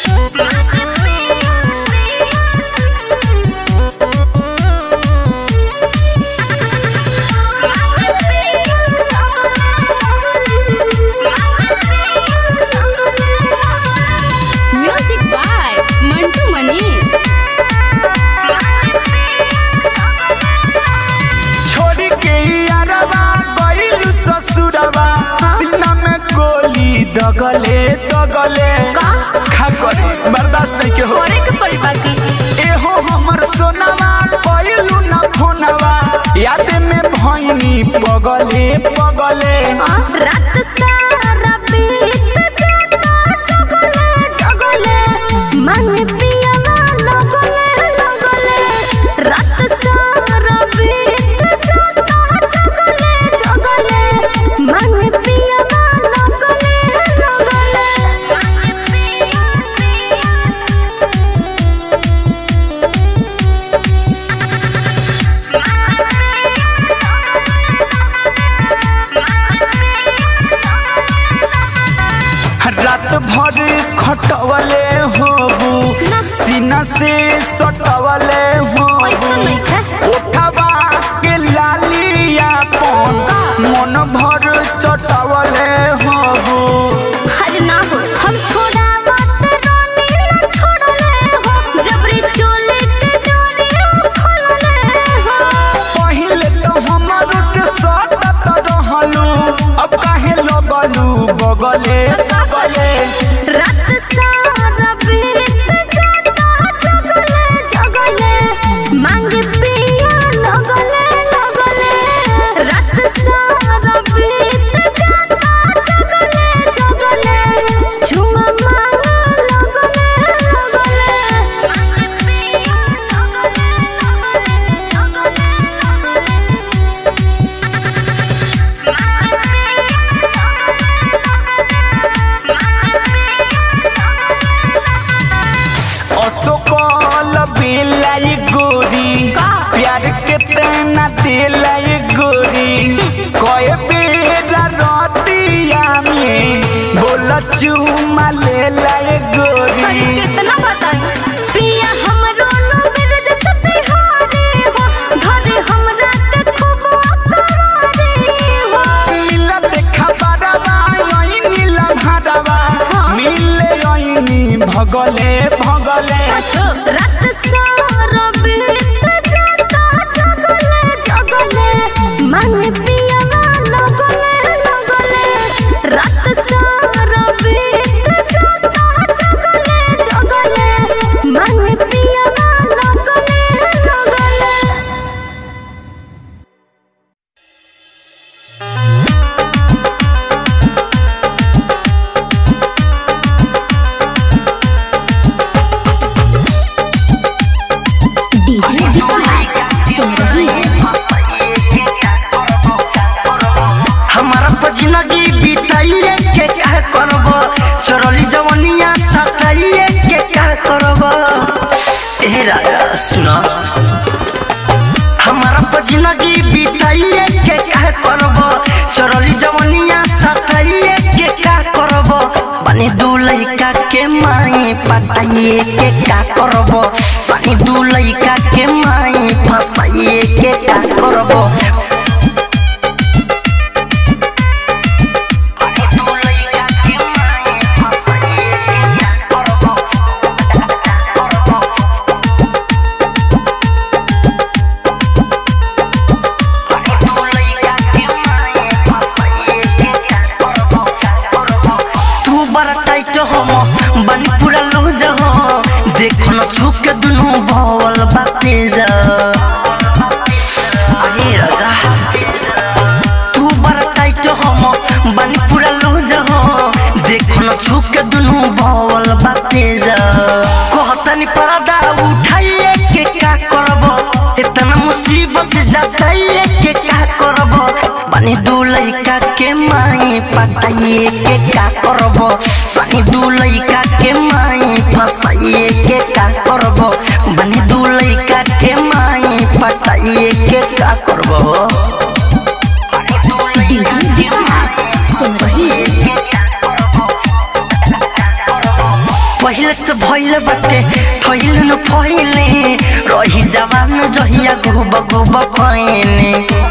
Music by Mantu Manish छोड़ी के यारवा गइलू ससुरवा सीना में गोली दगले दगले का? खा करे बर्दाश्त नहीं के हो करे के पड़ी बाकी एहो हमर सोनावा गइलू ना फोनवा याद में भइनी पगले पगले हाँ, रात सारा बीत जाता जगले जगले मन पियावा लगले लगले रात सारा बीत जाता जगले जगले मन पियावा लगले रात भर खटवले होबू सीना से सटवले ऐसा होबू नहीं है उठवा के लालिया पन मन भर चटवले होबू अरे ना हो हम छोड़ा बात रोनी ना छोड़ले हो जबरी चोले के डोरी हम खोलले हो पहिले तो हमारो से सटत रहलू अब काहे लगलू बगले बगले रात सारा बीत जाता जगले जगले मांग पिया लगले लगले रात सारा बीत जाता जगले जगले झुमा मांग लगले अशोकल बेलाई गोरी का? प्यार के तेना दिलाई गोरी कए बेरा रतिया में बोल चुमा ले लाई अरे गोरी कितना बताएं पिया हमरो नो मेरे जैसे तिहारी हो घरे हमरा के खूब अकरारी हो मिला देखा बारवा यही नीला भारवा हाँ। मिले यही भगले भगले रात सारा बीत जाता जगले जगले मन पिया लगले लगले रात सारा बीत जाता जगले जगले मन पिया लगले लगले डीजे विकास सुन रही है हमारा जिंदगी बिताइए के का करब चरली जवनिया सताइए के का करब ए राजा सुना हमारा जिंदगी बिताइए के का करब चरली जवनिया सताइए के का करब पानी दू लइका के माई पटाइए के का करब पानी दू लइका के माई फसाइए के का करब तू बड़ा टाइट हो बनी पूरा लूज हो देखो न छुप के दुनू भवल बाते जा अरे राजा तू बड़ा टाइट हो बनी पूरा लूज हो देखो न छुप के दुनू भवल बाते जा कहतनी पर्दा उठाइए के का करब इतना मुसीबत जताइए के का करब पानी दू लइका के माई पटाइए के का करब पानी दू लइका के माई फसाइए के का करब पानी दू लइका के माई पटाइए के का करब डीजे विकास सुन रही है पहिले से भइल बाटे थइल न फइले रही जवान जहिया गुब गुब कइने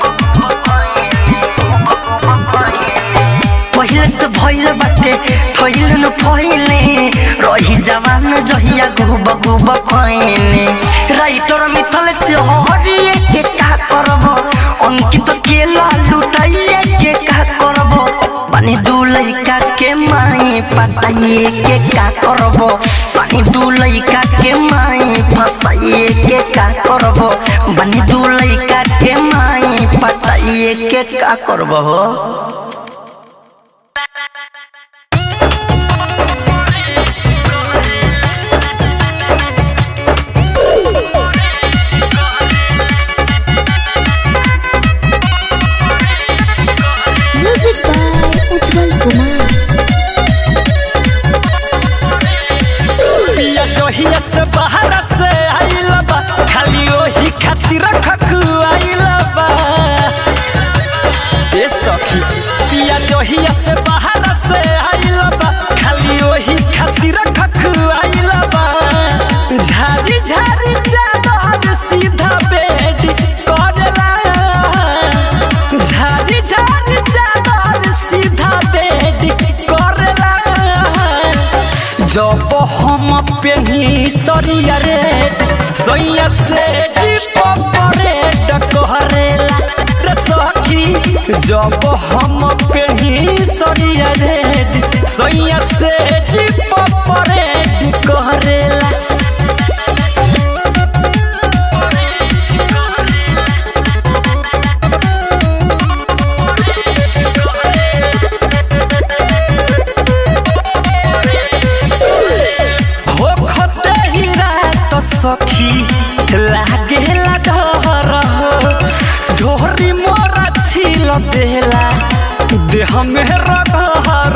पहिले से भइल बाटे थइल न फइले रही जवान जहिया गुब गुब कइने राइटर मिथल से हरिए के का करब अंकित के लुटाइए के का करब पानी दू लइका के माई पटाइए के का करब पानी दू लइका के माई फसाइए के का करब पानी दू लइका के माई पटाइए के का करब हो म्यूजिक बाय उज्जवल कुमार पिया जोहिया से बाहर से आइल बा खाली ओही खातिर खकुआइल बा ए सखी पिया जोहिया से बाहर से आइल बा खाली ओही खातिर खकुआइल बा झारी झारी चादर सीधा बेड करेला झारी झारी चादर सीधा बेड करेला जब हम पेनी सरिया रे सैया से जीप परे डकहरेला रे सखी जब हम पेनी सरिया रे सैया से जीप परे डकहरेला हो खते ही रात सखी लागेला डर हो ढोरी मोरा छिल देला देह में रगहर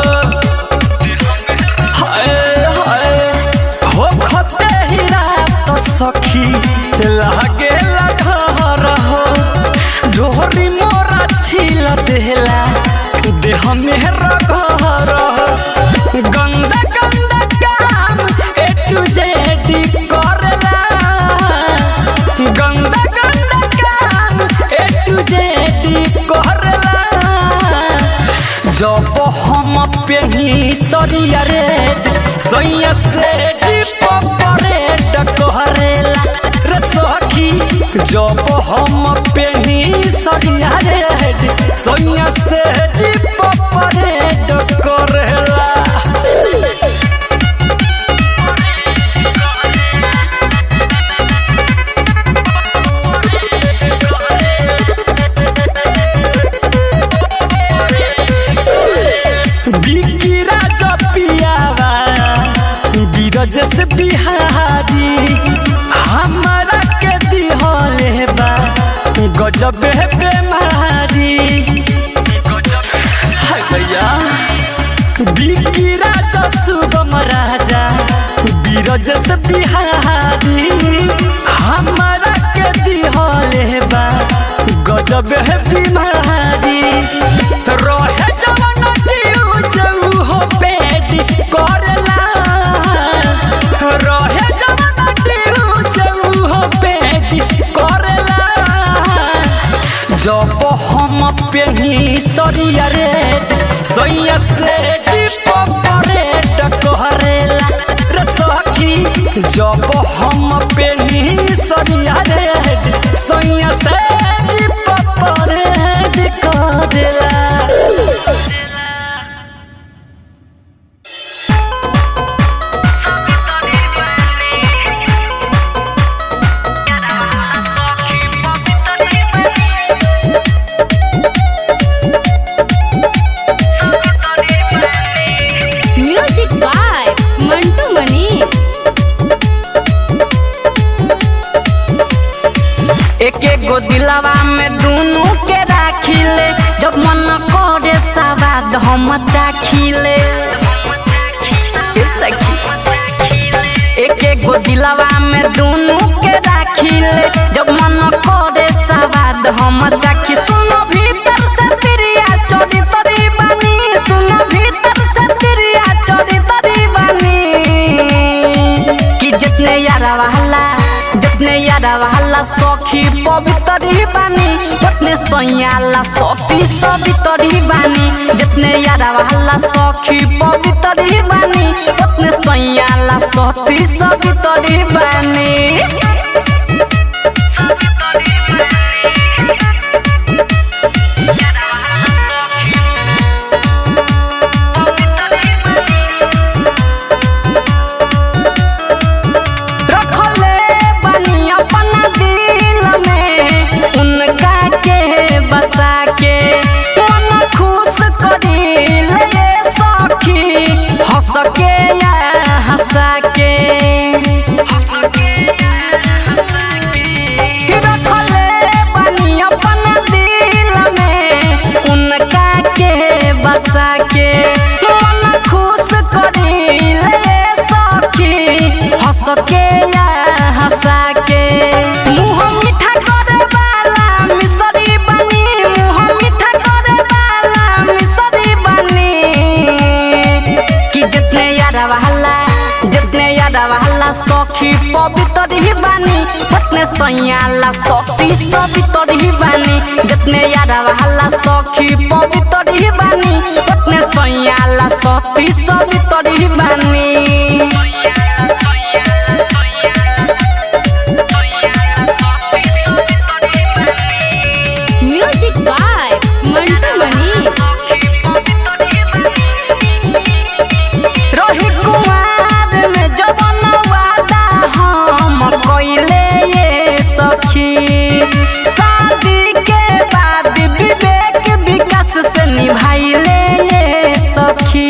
हाय हाय हो खते ही रात सखी लागेला डर हो ढोरी मोरा छिल देला देह में रगहर गंदा गंदा काम ए टू जेड करेला गंदा गंदा काम ए टू जेड करेला जब हम पेनी सरिया रे सैया से जीप परे डकहरेला रे सखी जब हम पेनी सरिया रे सैया से जीप परे डकहरेला बिकिरा जपियावा बीरज से बिहारी हमारा के दिहले बा गजब बेमारी हाय भैया बिकिरा जसुगम राजा बीरज से बिहारी हमारा के दिहले बा गजब बीमारी रहे जवन दियो जऊ हो पेट करला रहे जवन दियो जऊ हो पेट करला जब हम पेनी सरिया रे सैया से जीप परे डकहरेला रे सखी जब हम पेनी सरिया रे सैया से जीप परे डकहरेला म्यूजिक बाय मंटू मनी एक एक गो दिलवा में दोनों के राखिले जब मन करे सवाद हम चाखिले ए सखी एक एक गो दिलवा में दोनों के राखिले जब मन करे सवाद हम चाखी सुनो भीतर से तिरिया चोरी तरी बनी सुनो भीतर से तिरिया चोरी तरी बनी यारा वाला जितने यारा वाला सखी पवित्र ही बानी उतने सैयाला सखी सवित्र ही बानी जितने यारा वाला सखी पवित्र ही बानी उतने सैयाला सखी सवित्र ही बानी रखले बनी अपना दिल में उनका के बसा के मन खुश करी ले सखी हंस के या हंसा के रखले बनी अपना दिल में उनका के बसा के मन खुश करी ले सखी हंस के या हंसा के मुँह मीठा करे वाला मिसरी बनी मुँह मीठा करे वाला मिसरी बनी कि जितने यारा वाला जितने यारा वाला सखी पवित्र ही बानी उतने सैयाला सती सवित्र ही बानी जितने यारा वाला सखी पवित्र ही बानी उतने सैयाला सती सवित्र ही बानी म्यूजिक बाय मंटू मनी रही कुमार में जवन वादा हम कइले ये सखी शादी के बाद विवेक विकास से निभाइले ये सखी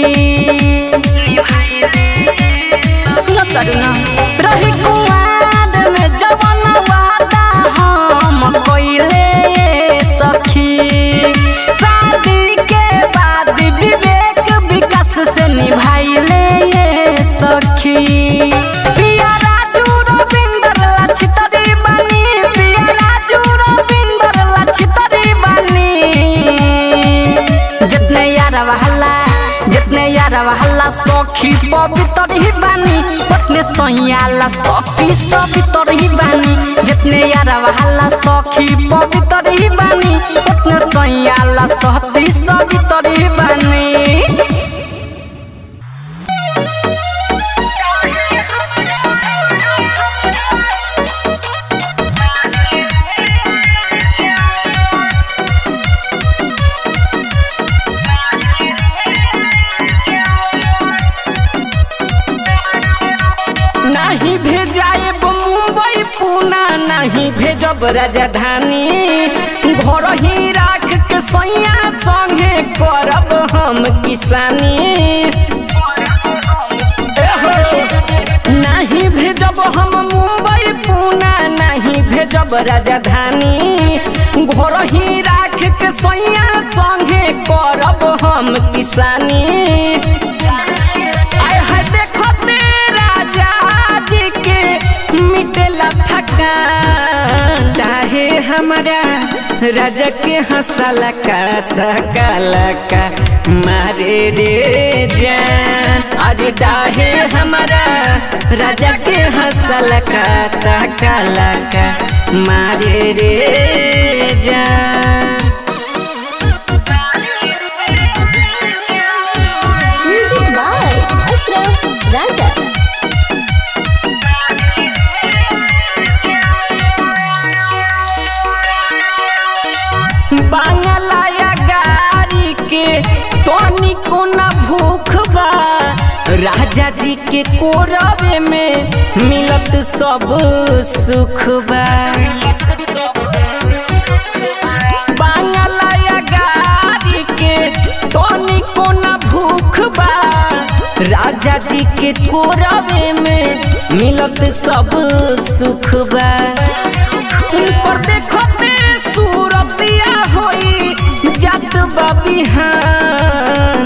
सुनो तरुणा रही कुमार में जवन वादा हम कइले ये सखी शादी के बाद विवेक विकास से निभाइले ये सखी पिया राजू रविंदर लछितरी बनी पिया राजू रविंदर लछितरी बनी जितने यारा वाला जितने यारा वाला सखी पवित्र ही बानी उतने सैयाला सखी सवित्र ही बानी जितने यारा वाला सखी पवित्र ही बानी उतने सैयाला सती सवित्र ही बानी नहीं भेजाएब मुंबई पूना नहीं भेजब राजधानी घर ही राख के सैया संगे करब हम किसानी एहो, नहीं भेजब हम मुंबई पूना नहीं भेजब राजधानी घर ही राख के सैया संगे करब हम किसानी आय हाय देखो ते राजा जी के मिटेला थकान चाहे हमारा राजा के हंसला का धकाला का मारे रे जान अरे डाहे हमारा राजा के हंसला का धकाला का मारे रे जान म्यूजिक बाय अशरफ राजा बांगलाया गाड़ी के तोनी को न भूख बा राजा जी के कोरवे में मिलत सब सुख बा बांगलाया गाड़ी के तोनी को न भूख बा राजा जी के कोरवे में मिलत सब सुख बा उनकर देखते सूरतिया होई जात बा बिहान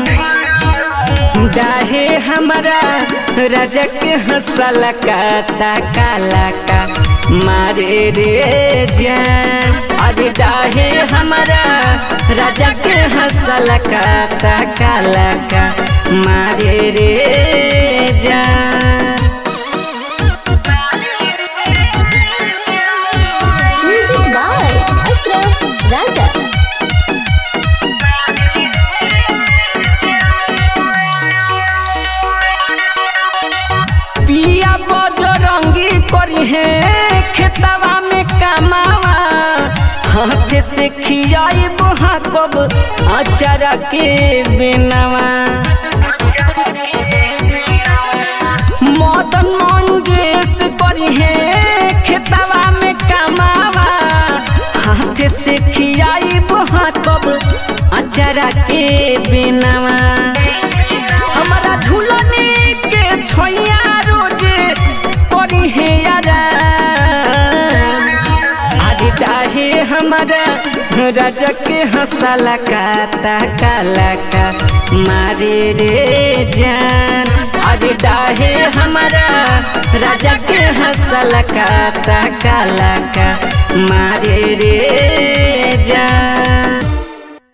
डाहे हमारा राजा के हंसला का काला का मारे रे जान अरे डाहे हमारा राजा के हंसला का काला का मारे रे जान से खियाई बुहा कब अचारा के बिनवा मदन मंगेश करी है खेतवा में कमावा हाथ से खियाई बुहा कब अचारा के बिनवा हमारा झूलने के छोइया रोज करी है यारा अरे डाहे हमारा राजा के हंसला काता काला का मारे रे जान अरे डाहे हमारा राजा के हंसला काता काला का मारे रे